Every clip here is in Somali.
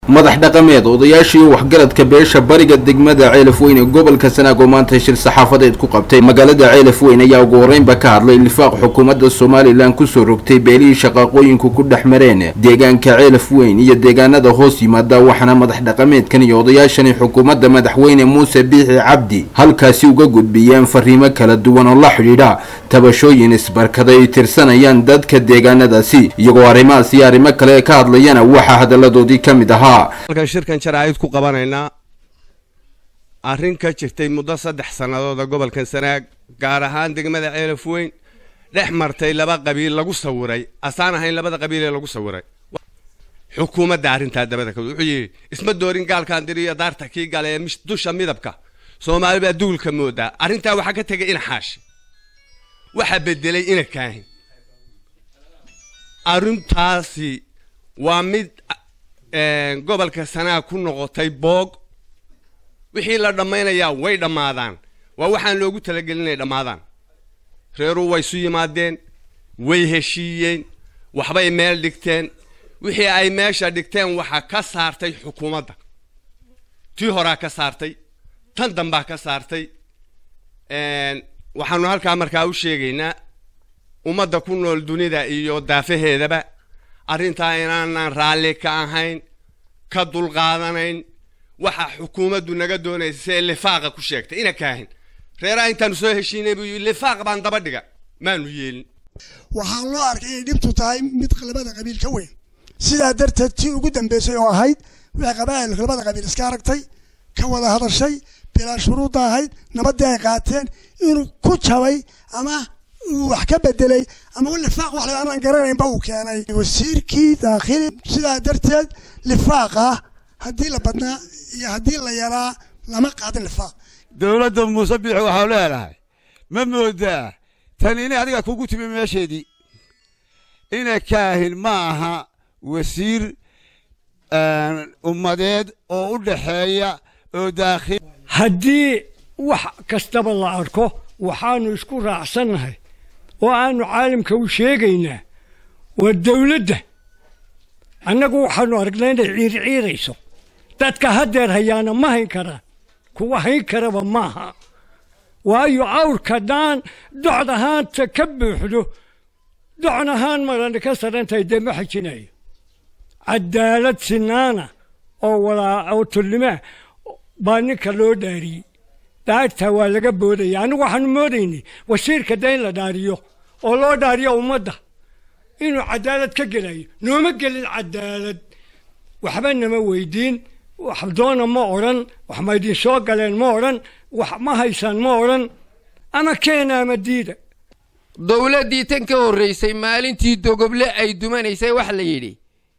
madax dhaqameed odayaashii waxgaradka beesha bariga degmada ceelaf weyn ee gobolka sanaag oo maanta shir saxaafadeed ku qabtay magaalada ceelaf weyn ayaa ugu horreynba ka hadlay lifaaq xukuumadda somalilan kusoo rogtay beelihii shaqaaqooyinku ku dhex mareen deegaanka ceelaf weyn iyo deegaanada hoos yimaada waxaana madax dhaqameedkan iyo odayaashani xukuumadda madaxweyne muuse biixi cabdi halkaasi uga gudbiyeen fariimo kala duwan oo la xidhiidha tabashooyin isbarkada ay tirsanayaan dadka deegaanadaasi iyagoo arrimahaas iyo arrimo kale ka hadlayana waxaa hadalladoodii ka mid ahaa halkan shirkan jaraa'id ku qabanaynaa arrin ka jirtay muddo saddex sannadooda gobolkan sanaag gaar ahaan degmada ceelaf weyn dhex martay laba qabiil lagu sawiray asaan ahayn labada qabiil ee lagu sawiray xukuumadda arrintaa dabada ka wuxuu yidhi isma doorin gaalkaan diriyo daarta kii gale ee dusha midabka soomaali baa duulka moodaa arrintaa waxaa ka tegay ina xaashi waxaa bedelay ina kaahin arrintaasi waa mid gobolka sanaag ku noqotay boog wixii la dhammaynayaa way dhammaadaan waa waxaan loogu talagelin inay dhammaadaan reeruu way isu yimaadeen way heshiiyeen waxbay meel dhigteen wixii ay meesha dhigteen waxaa ka saartay xukuumadda tii horaa ka saartay tan dambaa ka saartay waxaanu halkaa markaa u sheegaynaa ummadda ku nool dunida iyo daafaheedaba arrintaa inaanaan raalli ka ahayn ka dulqaadanayn waxaa xukuumaddu naga doonaysa see lifaaqa ku sheegtay ina kaahin reeraha intaanu soo heshiinay buu yii lifaaq baan daba dhiga maanu yeelin waxaa loo arkay inay dhibtu tahay mid labada qabiil ka weyn sidaa darteed tii ugu dambeysay oo ahayd waxay qabaa'ilku labada qabiil iska aragtay ka wada hadashay bilaa shuruudda ahayd nabaddii ay qaateen inuu ku jabay ama uu wax ka bedelay ama lifaaq wax aanan garanaynba uu keenay wasiirkii daakhili sidaa darteed lifaaqa haddii la badnaa iyo haddii la yaraa lama qaadin lifaaq dowladda muuse biixi waxau leedahay ma moodaa tan inay adiga kugu timi meesheedii ina kaahin ma aha wasiir ummadeed oo u dhaxeeya oo daakhil haddii wax kastaba la arko waxaannu isku raacsannahay oo aannu caalamka u sheegaynaa waa dawladda annagu waxaannu aragnaa inay ciirciirayso dadka haddeer hayaana ma hayn karaan kuwa hayn karaba maaha waayo awrka dhaan docd ahaanta ka buuxdo docn ahaan marana ka sarantahay dee ma xajinayo cadaalad sinaana oo walaa oo tullimaa baa ninka loo dhaariyey dhaartaa waa laga boodaya annagu waxaanu moodaynay wasiirka da in la dhaariyo oo loo dhaariyo ummadda inuu cadaalad ka gelayo nooma gelin cadaalad waxba nama weydiin wax doona ma odhan wax ma idin soo galeen ma odhan wax ma haysaan ma odhan ama keena ama diida dowladdii tan ka horraysay maalintii dogoble ay dumanaysay waxa la yidhi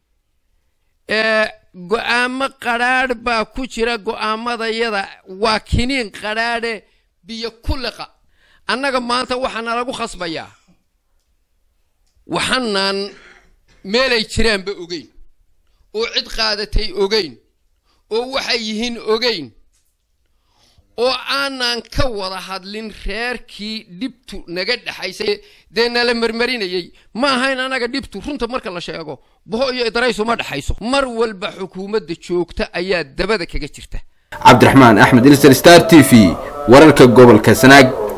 go'aamo qadhaadh baa ku jira go'aamadayada waa kiniin qadhaadhe biyo ku liqa annaga maanta waxaana lagu khasbayaa waxaanaan meelay jiraanba ogeyn oo cid qaadatay ogeyn oo waxay yihiin ogeyn oo aanaan ka wada hadlin reerkii dhibtu naga dhexaysay dee nala marmarinayey ma ahayn annaga dhibtu runta marka la sheego boho iyo idaraysu ma dhexayso mar walba xukuumadda joogta ayaa dabada kaga jirta cabdiraxmaan axmed ilsar star t v wararka gobolka sanaag